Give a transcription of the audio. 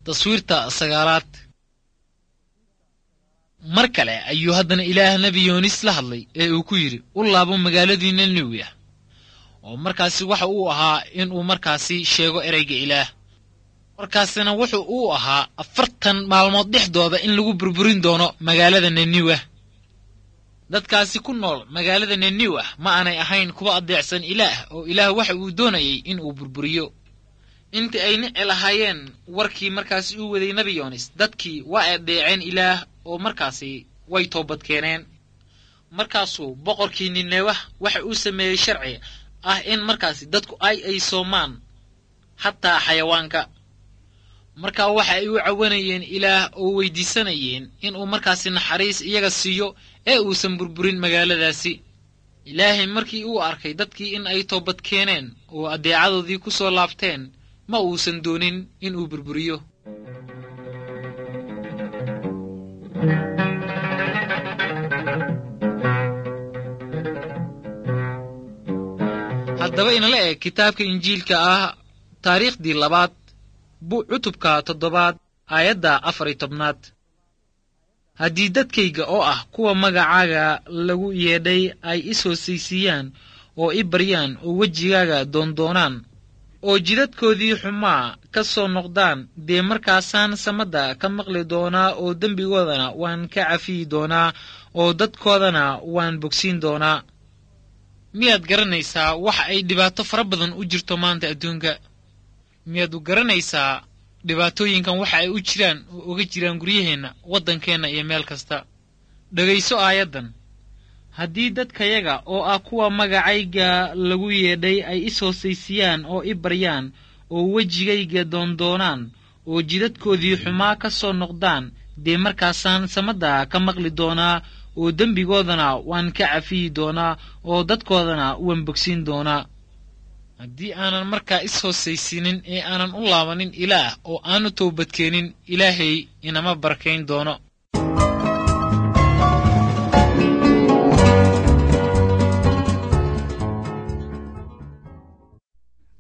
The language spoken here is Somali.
taswiirta sagaalaad mar kale ayuu haddana ilaah nebi yoonis la hadlay ee uu ku yidhi u laabo magaaladii niniwi ah oo markaasi waxa uu ahaa inuu markaasi sheego ereyga ilaah markaasina wuxuu uu ahaa afartan maalmood dhexdooda in lagu burburin doono magaalada niniwah dadkaasi ku nool magaalada niniwah ma aanay ahayn kuwa adeecsan ilaah oo ilaah waxa uu doonayay in uu burburiyo intii ay nici lahaayeen warkii markaasi uu waday nebi yoonis dadkii waa adeeceen ilaah oo markaasi way toobad keeneen markaasuu boqorkii ninewah waxa uu sameeyey sharci ah in markaasi dadku ay ay soomaan xataa xayawaanka markaa waxa ay u cawanayeen ilaah oo weydiisanayeen inuu markaasi naxariis iyaga siiyo ee uusan burburin magaaladaasi ilaahay markii uu arkay dadkii in ay toobad keeneen oo addeecadoodii ku soo laabteen ma uusan doonin inuu burburiyo haddaba inala eg kitaabka injiilka ah taariikhdii labaad bu cutubka toddobaad aayadda afar iyo tobnaad haddii dadkayga oo ah kuwa magacaaga lagu yeedhay ay is hoosaysiiyaan oo i baryaan oo wejigaaga doondoonaan oo jidadkoodii xumaa ka soo noqdaan dee markaasaan samadda ka maqli doonaa oo dembigoodana waan ka cafiyi doonaa oo dadkoodana waan bogsiin doonaa miyaad garanaysaa waxa ay dhibaato fara badan u jirto maanta adduunka miyaad u garanaysaa dhibaatooyinkan waxa ay u jiraan oo uga jiraan guryaheenna waddankeenna iyo meel kasta dhegayso aayaddan haddii dadkayaga oo ah kuwa magacayga lagu yeedhay ay is hoosaysiiyaan oo i baryaan oo wejigayga doondoonaan oo jidadkoodii xumaa ka soo noqdaan dee markaasaan samadda ka maqli doonaa oo dembigoodana waan ka cafiyi doonaa oo dadkoodana waan bogsiin doonaa haddii aanan markaa is hoosaysiinin ee aanan u laabanin ilaah oo aanu toobadkeenin ilaahay inama barakayn doono